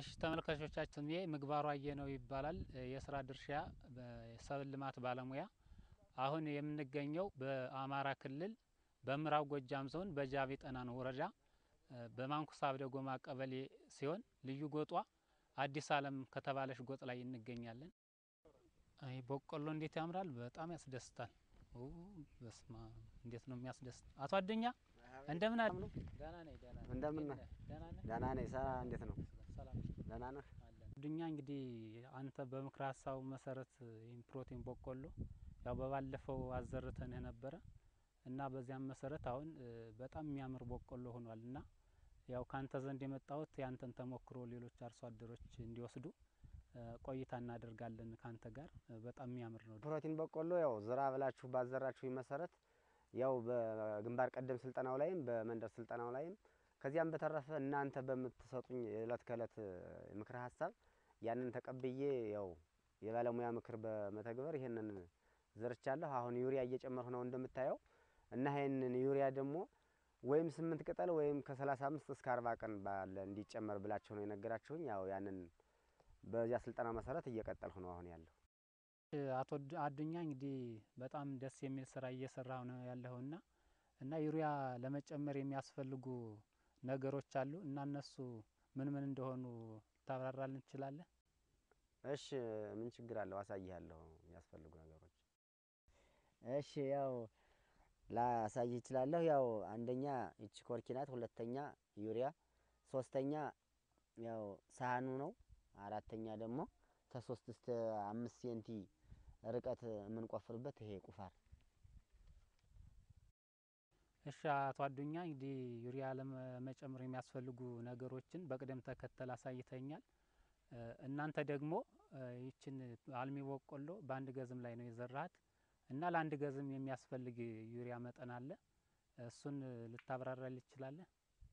እሺ ተመልካቾቻችን ስሜ ምግባሩ አየነው ይባላል። የስራ ድርሻ በሰብል ልማት ባለሙያ። አሁን የምንገኘው በአማራ ክልል በምዕራብ ጎጃም ዞን በጃቢ ጠናን ወረዳ በማንኩሳ አብደ ጎማ ቀበሌ ሲሆን ልዩ ጎጧ አዲስ ዓለም ከተባለች ጎጥ ላይ እንገኛለን። አይ በቆሎ እንዴት ያምራል! በጣም ያስደስታል። ኦ በስማ እንዴት ነው የሚያስደስት! አቶ አዱኛ እንደምን አለ? ደህና ነኝ። ደህና ነኝ። እንደምን ነህ? ደህና ነህ? ደህና ነኝ። ሰራ እንዴት ነው? ሰላም ደህና ነህ? አለን። አዱኛ እንግዲህ አንተ በምክረ ሀሳቡ መሰረት ይህን ፕሮቲን በቆሎ ያው በባለፈው አዘርተንህ ነበረ እና በዚያም መሰረት አሁን በጣም የሚያምር በቆሎ ሆኗል እና ያው ካንተ ዘንድ የመጣሁት ያንተን ተሞክሮ ሌሎች አርሶ አደሮች እንዲወስዱ ቆይታ እናደርጋለን ካንተ ጋር። በጣም የሚያምር ነው። ፕሮቲን በቆሎ ያው ዝራ ብላችሁ ባዘራችሁ መሰረት ያው በግንባር ቀደም ስልጠናው ላይም በመንደር ስልጠናው ላይም ከዚያም በተረፈ እናንተ በምትሰጡኝ የእለት ከእለት ምክረ ሀሳብ ያንን ተቀብዬ ያው የባለሙያ ምክር በመተግበር ይሄንን ዘርቻለሁ። አሁን ዩሪያ እየጨመርሁ ነው እንደምታየው እና ይሄንን ዩሪያ ደግሞ ወይም ስምንት ቅጠል ወይም ከሰላሳ አምስት እስከ አርባ ቀን ባለ እንዲጨመር ብላቸው ነው የነገራችሁኝ። ያው ያንን በዚያ ስልጠና መሰረት እየቀጠልሁ ነው አሁን ያለሁ። አቶ አዱኛ እንግዲህ በጣም ደስ የሚል ስራ እየሰራሁ ነው ያለኸውና እና ዩሪያ ለመጨመር የሚያስፈልጉ ነገሮች አሉ እና እነሱ ምን ምን እንደሆኑ ታብራራልን ትችላለህ? እሺ ምን ችግር አለው? አሳይሃለሁ የሚያስፈልጉ ነገሮች። እሺ ያው ላሳይ እችላለሁ። ያው አንደኛ ይቺ ኮርኪ ናት፣ ሁለተኛ ዩሪያ፣ ሶስተኛ ያው ሳህኑ ነው፣ አራተኛ ደግሞ ከሶስት እስከ አምስት ሴንቲ ርቀት የምንቆፍርበት ይሄ ቁፋር። እሺ አቶ አዱኛ እንግዲህ ዩሪያ ለመጨመር የሚያስፈልጉ ነገሮችን በቅደም ተከተል አሳይተኛል። እናንተ ደግሞ ይችን አልሚ በቆሎ በአንድ ገዝም ላይ ነው የዘራሃት እና ለአንድ ገዝም የሚያስፈልግ ዩሪያ መጠን አለ። እሱን ልታብራራል ይችላለህ?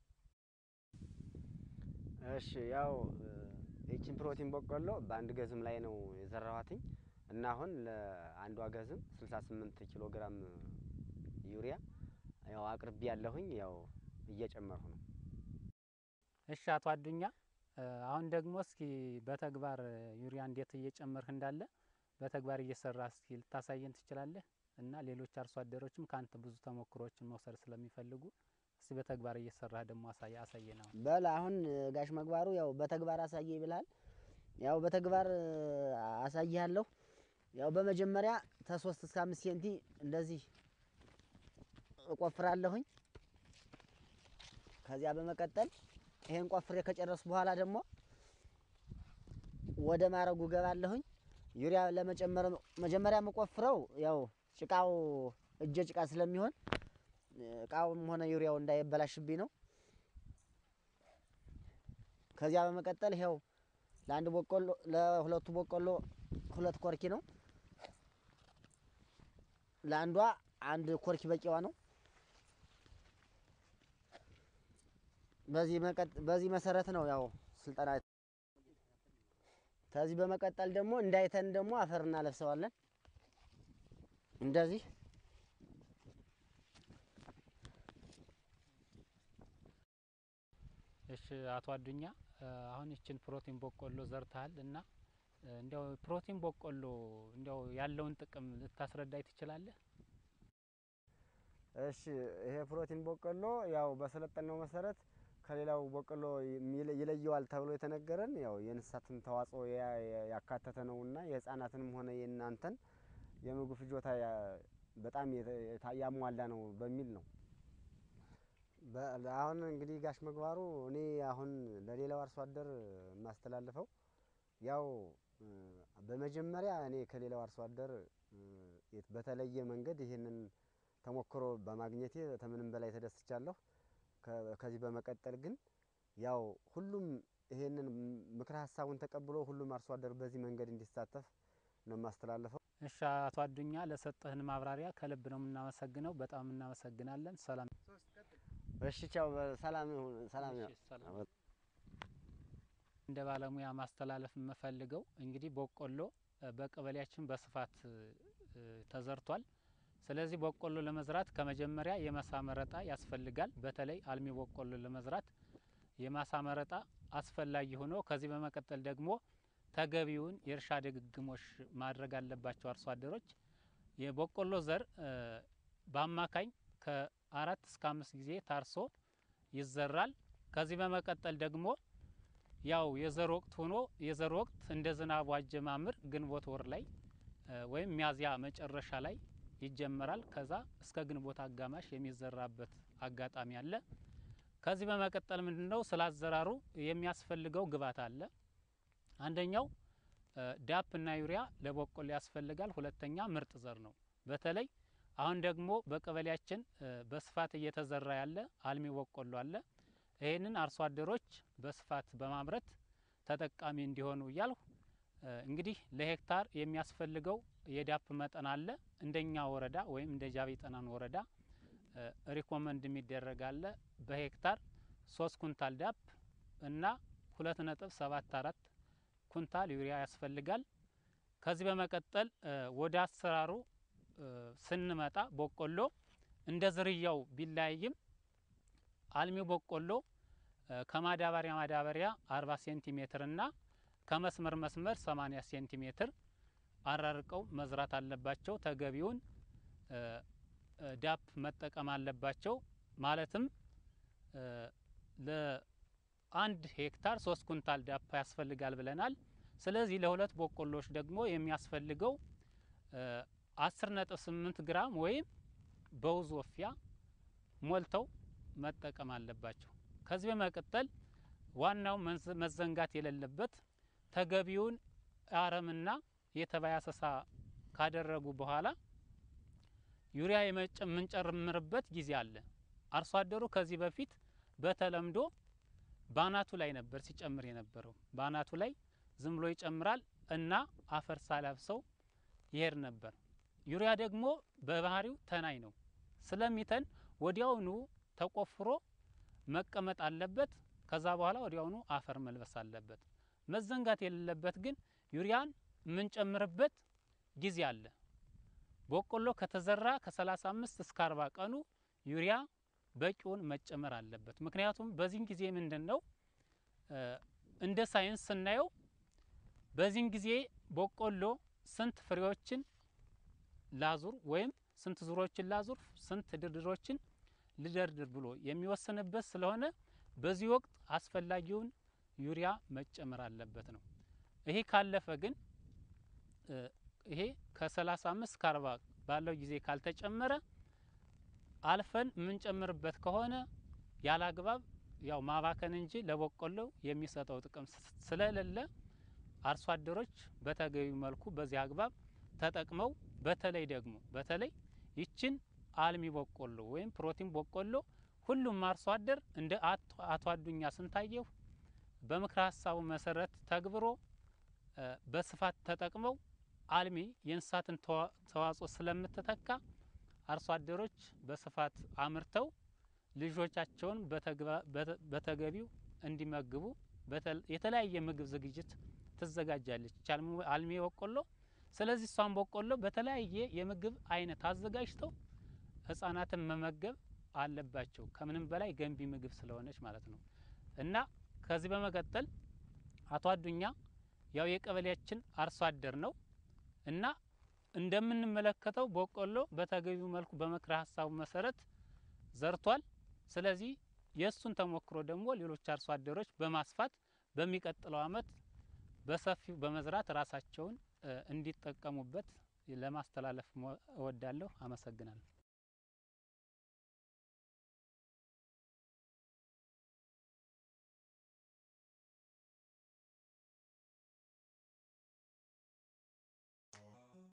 እሺ ያው ይችን ፕሮቲን በቆሎ በአንድ ገዝም ላይ ነው የዘራኋትኝ እና አሁን ለአንዷ ገዝም 68 ኪሎ ግራም ዩሪያ ያው አቅርቢ ያለሁኝ ያው እየጨመርሁ ነው። እሺ አቶ አዱኛ አሁን ደግሞ እስኪ በተግባር ዩሪያ እንዴት እየጨመርህ እንዳለ በተግባር እየሰራ እስኪ ልታሳየን ትችላለህ? እና ሌሎች አርሶ አደሮችም ከአንተ ብዙ ተሞክሮዎችን መውሰድ ስለሚፈልጉ እስቲ በተግባር እየሰራህ ደግሞ አሳየ አሳየን። አሁን በል አሁን ጋሽ መግባሩ ያው በተግባር አሳየ ይብልሃል። ያው በተግባር አሳይሃለሁ። ያው በመጀመሪያ ከሶስት እስከ አምስት ሴንቲ እንደዚህ እቆፍራለሁኝ። ከዚያ በመቀጠል ይሄን ቆፍሬ ከጨረሱ በኋላ ደግሞ ወደ ማረጉ ገባለሁኝ። ዩሪያ ለመጨመር መጀመሪያ የምቆፍረው ያው ጭቃው እጀ ጭቃ ስለሚሆን እቃውም ሆነ ዩሪያው እንዳይበላሽብኝ ነው። ከዚያ በመቀጠል ይኸው ለአንድ በቆሎ ለሁለቱ በቆሎ ሁለት ኮርኪ ነው። ለአንዷ አንድ ኮርኪ በቂዋ ነው። በዚህ በዚህ መሰረት ነው ያው ስልጠና። ከዚህ በመቀጠል ደግሞ እንዳይተን ደግሞ አፈር እናለብሰዋለን እንደዚህ እሺ አቶ አዱኛ አሁን ይችን ፕሮቲን በቆሎ ዘርተሃል እና እንዲያው ፕሮቲን በቆሎ እንዲያው ያለውን ጥቅም ልታስረዳኝ ትችላለህ? እሺ ይሄ ፕሮቲን በቆሎ ያው በሰለጠነው መሰረት ከሌላው በቆሎ ይለየዋል ተብሎ የተነገረን ያው የእንስሳትን ተዋጽኦ ያካተተ ነውና የህፃናትንም ሆነ የእናንተን የምግብ ፍጆታ በጣም ያሟላ ነው በሚል ነው። አሁን እንግዲህ ጋሽ መግባሩ እኔ አሁን ለሌላው አርሶ አደር የማስተላልፈው ያው በመጀመሪያ እኔ ከሌላው አርሶ አደር በተለየ መንገድ ይህንን ተሞክሮ በማግኘቴ ከምንም በላይ ተደስቻለሁ። ከዚህ በመቀጠል ግን ያው ሁሉም ይሄንን ምክረ ሀሳቡን ተቀብሎ ሁሉም አርሶ አደር በዚህ መንገድ እንዲሳተፍ ነው የማስተላለፈው። እሺ አቶ አዱኛ ለሰጠህን ማብራሪያ ከልብ ነው የምናመሰግነው። በጣም እናመሰግናለን። ሰላም እሺ ቻው። ሰላም ይሁን። ሰላም እሺ፣ ሰላም። እንደ ባለሙያ ማስተላለፍ የምፈልገው እንግዲህ በቆሎ በቀበሌያችን በስፋት ተዘርቷል። ስለዚህ በቆሎ ለመዝራት ከመጀመሪያ የመሳ መረጣ ያስፈልጋል። በተለይ አልሚ በቆሎ ለመዝራት የማሳ መረጣ አስፈላጊ ሆኖ ከዚህ በመቀጠል ደግሞ ተገቢውን የእርሻ ድግግሞሽ ማድረግ አለባቸው አርሶ አደሮች። የበቆሎ ዘር በአማካኝ ከአራት እስከ አምስት ጊዜ ታርሶ ይዘራል። ከዚህ በመቀጠል ደግሞ ያው የዘር ወቅት ሆኖ የዘር ወቅት እንደ ዝናቡ አጀማምር ግንቦት ወር ላይ ወይም ሚያዝያ መጨረሻ ላይ ይጀመራል። ከዛ እስከ ግንቦት አጋማሽ የሚዘራበት አጋጣሚ አለ። ከዚህ በመቀጠል ምንድነው ስላዘራሩ የሚያስፈልገው ግብዓት አለ። አንደኛው ዳፕ እና ዩሪያ ለበቆሎ ያስፈልጋል። ሁለተኛ ምርጥ ዘር ነው። በተለይ አሁን ደግሞ በቀበሌያችን በስፋት እየተዘራ ያለ አልሚ በቆሎ አለ። ይህንን አርሶ አደሮች በስፋት በማምረት ተጠቃሚ እንዲሆኑ እያልሁ እንግዲህ ለሄክታር የሚያስፈልገው የዳፕ መጠን አለ። እንደኛ ወረዳ ወይም እንደ ጃቢ ጠናን ወረዳ ሪኮመንድ የሚደረግ አለ። በሄክታር ሶስት ኩንታል ዳፕ እና ሁለት ነጥብ ሰባት አራት ኩንታል ዩሪያ ያስፈልጋል። ከዚህ በመቀጠል ወደ አሰራሩ ስንመጣ በቆሎ እንደ ዝርያው ቢለያይም አልሚው በቆሎ ከማዳበሪያ ማዳበሪያ 40 ሴንቲሜትር እና ከመስመር መስመር 80 ሴንቲሜትር አራርቀው መዝራት አለባቸው። ተገቢውን ዳፕ መጠቀም አለባቸው። ማለትም ለአንድ ሄክታር ሶስት ኩንታል ዳፕ ያስፈልጋል ብለናል። ስለዚህ ለሁለት በቆሎች ደግሞ የሚያስፈልገው አስር ነጥብ ስምንት ግራም ወይም በውዝ ወፊያ ሞልተው መጠቀም አለባቸው። ከዚህ በመቀጠል ዋናው መዘንጋት የሌለበት ተገቢውን አረምና የተባይ አሰሳ ካደረጉ በኋላ ዩሪያ የምንጨምርበት ጊዜ አለ። አርሶ አደሩ ከዚህ በፊት በተለምዶ ባናቱ ላይ ነበር ሲጨምር የነበረው። ባናቱ ላይ ዝም ብሎ ይጨምራል እና አፈር ሳላብሰው ይሄድ ነበር። ዩሪያ ደግሞ በባህሪው ተናኝ ነው። ስለሚተን ወዲያውኑ ተቆፍሮ መቀመጥ አለበት። ከዛ በኋላ ወዲያውኑ አፈር መልበስ አለበት። መዘንጋት የሌለበት ግን ዩሪያን የምንጨምርበት ጊዜ አለ። በቆሎ ከተዘራ ከ35 እስከ 40 ቀኑ ዩሪያ በቂውን መጨመር አለበት። ምክንያቱም በዚህን ጊዜ ምንድን ነው እንደ ሳይንስ ስናየው በዚህን ጊዜ በቆሎ ስንት ፍሬዎችን ላዙር ወይም ስንት ዙሮችን ላዙር፣ ስንት ድርድሮችን ልደርድር ብሎ የሚወስንበት ስለሆነ በዚህ ወቅት አስፈላጊውን ዩሪያ መጨመር አለበት ነው። ይሄ ካለፈ ግን ይሄ ከ35 እስከ 40 ባለው ጊዜ ካልተጨመረ አልፈን የምንጨምርበት ከሆነ ያለ አግባብ ያው ማባከን እንጂ ለበቆሎ የሚሰጠው ጥቅም ስለሌለ አርሶ አደሮች በተገቢ መልኩ በዚህ አግባብ ተጠቅመው በተለይ ደግሞ በተለይ ይችን አልሚ በቆሎ ወይም ፕሮቲን በቆሎ ሁሉም አርሶ አደር እንደ አቶ አዱኛ ስንታየሁ በምክረ ሀሳቡ መሰረት ተግብሮ በስፋት ተጠቅመው አልሚ የእንስሳትን ተዋጽኦ ስለምትተካ አርሶ አደሮች በስፋት አምርተው ልጆቻቸውን በተገቢው እንዲመግቡ የተለያየ ምግብ ዝግጅት ትዘጋጃለች አልሚ በቆሎ። ስለዚህ እሷን በቆሎ በተለያየ የምግብ አይነት አዘጋጅተው ህጻናትን መመገብ አለባቸው። ከምንም በላይ ገንቢ ምግብ ስለሆነች ማለት ነው። እና ከዚህ በመቀጠል አቶ አዱኛ ያው የቀበሌያችን አርሶ አደር ነው እና እንደምንመለከተው በቆሎ በተገቢው መልኩ በምክረ ሀሳቡ መሰረት ዘርቷል። ስለዚህ የእሱን ተሞክሮ ደግሞ ሌሎች አርሶ አደሮች በማስፋት በሚቀጥለው አመት በሰፊው በመዝራት ራሳቸውን እንዲጠቀሙበት ለማስተላለፍ እወዳለሁ። አመሰግናለሁ።